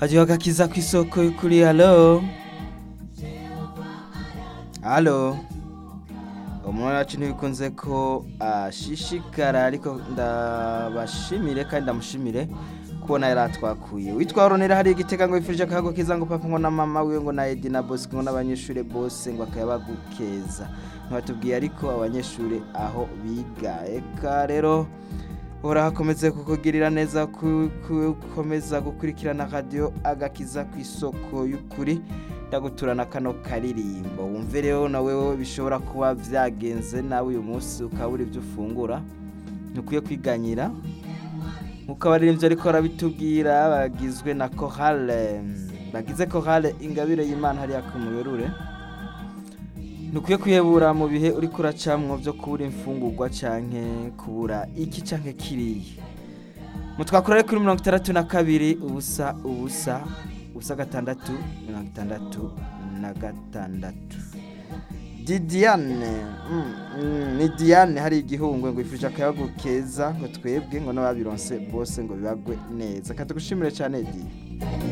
hajyaho agakiza ku isoko y'ukuri halo halo umuntu wacu ntibikunze ko ashishikara ariko ndabashimire kandi ndamushimire kubona yari atwakuye witwa ronera hari igitega ngo yifurije akago keza ngo papa ngo na mama wiwe ngo na edi na bosi ngo n'abanyeshuri bose ngo akayabagukeza ntibatubwiye ariko abanyeshuri aho biga eka rero uhora hakomeze kukugirira neza gukomeza gukurikirana radiyo agakiza ku isoko y'ukuri ndaguturana kano karirimbo wumve rero nawe bishobora kuba byagenze nawe uyu munsi ukabura ibyo ufungura ntukwiye kwiganyira nk'uko abaririmbyi ariko barabitubwira bagizwe na korale bagize korale ingabire y'imana hariya ku muberure ntukwiye kwihebura mu bihe uri kuracamwo byo kubura imfungurwa cyangwa kubura iki cyangwa kiriya mutwakura kuri mirongo itandatu na kabiri ubusa ubusa ubusa gatandatu mirongo itandatu na gatandatu didiane ni diane hari igihungwe ngo yifurije akayago keza ngo twebwe ngo n'ababironse bose ngo bibagwe neza katugushimire cyane di